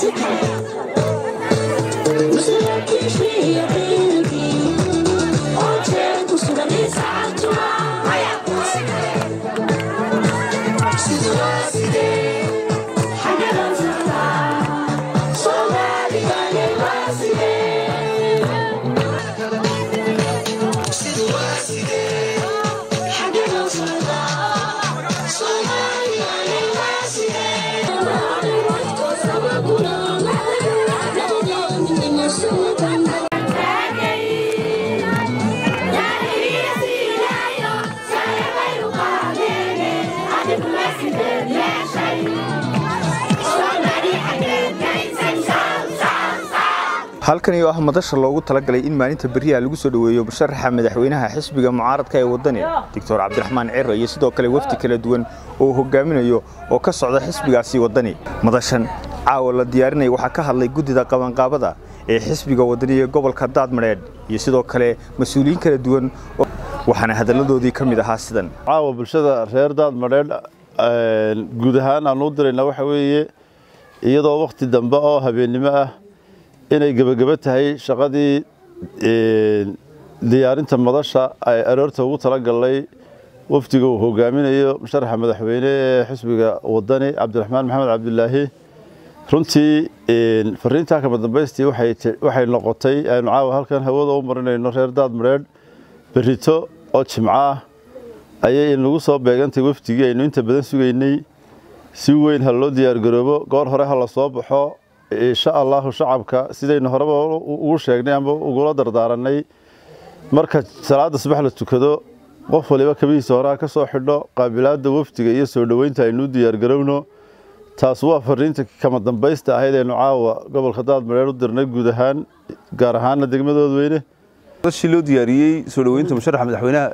halkani oo ah madasha loogu talagalay in maalinta beriyaha lagu soo dhoweeyo musharaxa madaxweynaha xisbiga mucaaradka ee wadani doctor cabdiraxmaan ciro iyo sidoo kale wafdi kala duwan oo hogaaminayo oo ka socda xisbigaasi wadani madashan caawa la diyaarinaya waxaa ka hadlay guddida qabanqaabada ee xisbiga wadani ee gobolka daadmadheedh iyo sidoo kale mas-uuliyiin kala duwan waxaana hadalladoodii ka mid ahaa sidan caawa bulshada reer daadmadheedh guud ahaan aan u dirayna waxa weeye iyadoo wakhti dambe oo habeennimo ah inay gebagebo tahay shaqadii diyaarinta madasha ay aroorta ugu talagalnay wafdiga uu hogaaminayo musharaxa madaxweyne ee xisbiga wadani cabdiraxmaan maxamed cabdilaahi runtii fariintaa kama dambaystii waxay noqotay aynu caawa halkan hawada u marinayno reer daadmadheedh berito oo jimco ah ayay inagu soo beegantay wafdigii aynu inta badan sugaynay si weyn ha loo diyaargaroobo goor hore ha la soo baxo insha allahu shacabka sidaynu horeba ugu sheegnay ama ugula dardaaranay marka salaada subax la tukado qof waliba kabihiisa horeha ka soo xidho qaabilaadda wafdiga iyo soo dhoweynta aynuu diyaargarowno taas waa fariinta kama dambaysta ahayd aynu caawa gobolka daadmadheer u dirnay guud ahaan gaar ahaana degmadood weyne madashii loo diyaariyey soo dhoweynta musharaxa madaxweynaha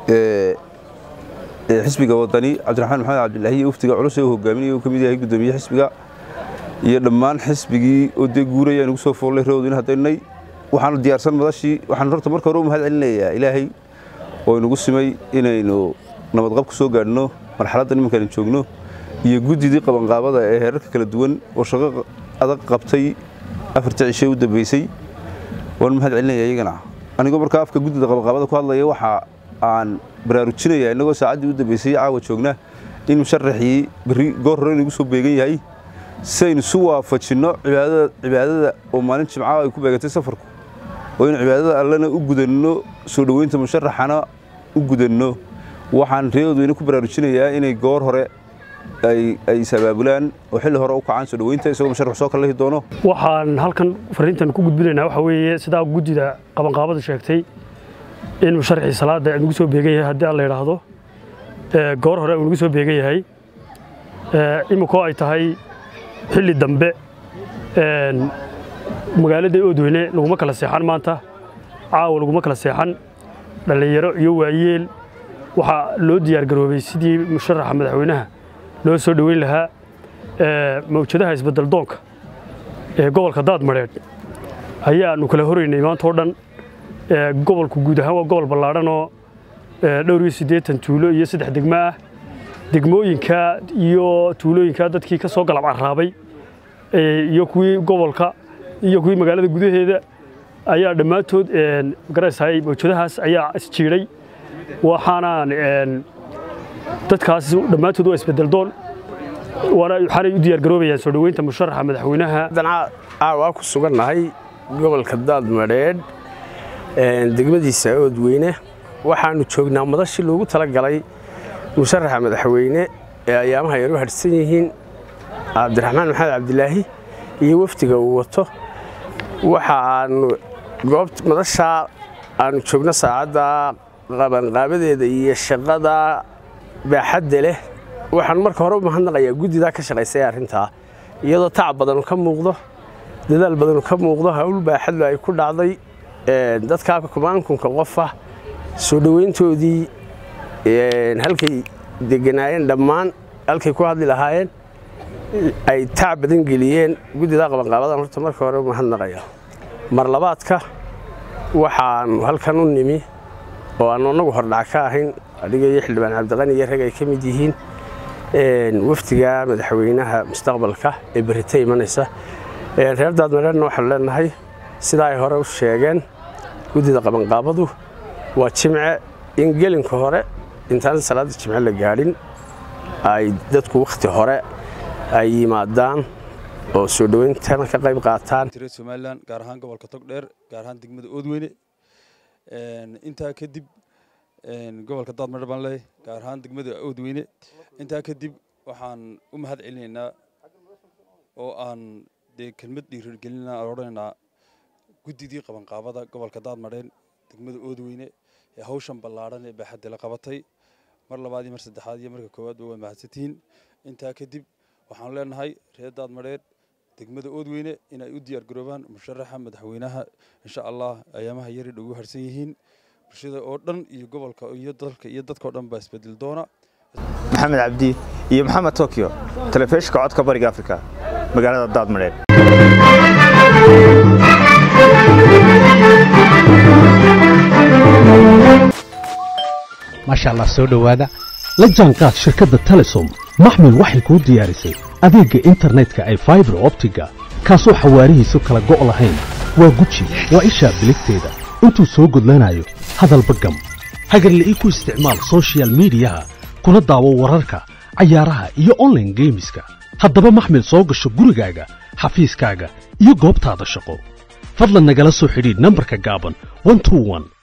ee xisbiga wadani cabdiraxmaan maxamed cabdilaahi iyo wafdiga culus ee uu hogaaminaya uu ka mid yahay guddoomiye xisbiga iyo dhammaan xisbigii oo dee guuraya nugu soo foollay roodin haddaynay waxaanu diyaarsan madashii waxaanu horta marka hore u mahad celinayaa ilaahay oo inagu simay inaynu nabadqab ku soo gaadhno marxaladdan iminkaanu joogno iyo guddidii qabanqaabada ee heerarka kala duwan oo shaqo adag qabtay afartii cishe u dambaysay waanu mahad celinaya iyagana anigoo markaa afka guddida qabanqaabada ku hadlaya waxa aan baraarujinaya innagoo saacaddii u dambaysay caawa joogna in musharaxii berri goor hore inagu soo beegan yahay si aynu isu waafajinno cibaadada oo maalin jimcaha ay ku beegantay safarku oo in cibaadada allena u gudanno soo dhoweynta musharaxana u gudanno waxaan reeodweyne ku baraarujinayaa inay goor hore ay isabaabulaan oo xilli hore u kacaan soo dhoweynta isagoo musharax soo kala lihi doono waxaan halkan fariintan ku gudbinaynaa waxa weeye sidaa guddida qabanqaabada sheegtay in musharaxii salaada nagu soo beegan yahay haddii aan la yidhaahdo goor hore uu nagu soo beegan yahay iminkoo ay tahay xilli dambe magaalada oodweyne laguma kala seexan maanta caawa laguma kala seexan dhallinyaro iyo waayeel waxaa loo diyaargaroobay sidii musharaxa madaxweynaha loo soo dhoweyn lahaa mawjadaha isbeddeldoonka ee gobolka daadmadheedh ayaanu kala horaynay maanta oo dhan gobolku guud ahaan waa gobol ballaadhanoo dhowr iyo siddeetan tuulo iyo saddex degmo ah degmooyinka iyo tuulooyinka dadkii ka soo galab carraabay iyo kuwii gobolka iyo kuwii magaalada gudaheeda ayaa dhammaantood garaysahay mawjadahaas ayaa isjiidhay waxaanaan dadkaas dhammaantood waa isbedeldoon waxaanay u diyaargaroobayaan soo dhoweynta musharaxa madaxweynaha caawa ku sugannahay gobolka daadmadheedh degmadiisa oodweyne waxaannu joognaa madashii loogu talagalay musharaxa madaxweyne ee ayaamaha yar u hadhsan yihiin cabdiraxmaan maxamed cabdilaahi iyo wafdiga uu wato waxa aanu goobt madashaa aanu joogno saacadda qabanqaabadeeda iyo shaqada baaxadda leh waxaan marka hore u mahadnaqayaa guddidaa ka shaqaysay arrintaa iyadoo tacab badanu ka muuqdo dadaal badanu ka muuqdo hawl baaxadlu ay ku dhacday dadkaa kumaankunka qofa soo dhoweyntoodii halkay deganaayeen dhammaan halkay ku hadli lahaayeen ay tacab badan geliyeen guddidaa qabanqaabadan horta marka hore u mahadnaqaya mar labaadka waxaanu halkan u nimi oo aanu annagu hordhac ka ahayn adiga iyo xildhibaan cabdiqani iyo rag ay ka mid yihiin wafdiga madaxweynaha mustaqbalka ee berita imanaysa reer daadmareerna waxaanu leenahay sidaa ay hore u sheegeen guddida qabanqaabadu waa jimce in gelinka hore intaan salaadda jimce la gaadhin ay dadku wakhti hore ay yimaadaan oo soo dhowayntana ka qayb qaataan reer somalilan gaar ahaan gobolka togdheer gaar ahaan degmada oodweyne intaa kadib gobolka daadmadhe baan leeyahay gaar ahaan degmada oodweyne intaa kadib waxaan u mahad celinaynaa oo aan dee kelmad dhiirigelinaa aan odhanaynaa guddidii qabanqaabada gobolka daadmadheen degmada oodweyne ee hawshan ballaadhan ee baaxadda la qabatay mar labaad iyo mar saddexaad iyo marka koowaadba waa mahadsantihiin intaa kadib waxaan leenahay reer daadmadheer degmada oodweyne inay u diyaar garoobaan musharaxa madaxweynaha insha allah ayaamaha yari dhogu harsan yihiin bulshada oo dhan iyo gobolka iyo dalka iyo dadkao dhan baa isbedel doona maxamed cabdi iyo maxamed tokyo telefishinka codka bariga afrika magaalada daadmadheer maasha allah soo dhowaada la jaanqaad shirkadda telesom maxmil waxay kuu diyaarisay adeegga internetka ay faibar optiga kaasoo xawaarihiisu kala go' lahayn waa guji waa ishaa biligteeda intuu soo gudlanayo hadalba gam hagarle ii ku isticmaal sochial midiyaha kuna daawo wararka cayaaraha iyo onlaine geemiska haddaba maxmil soo gasho gurigaaga xafiiskaaga iyo goobtaada shaqo fadlan nagala soo xidhiidh nambarka gaaban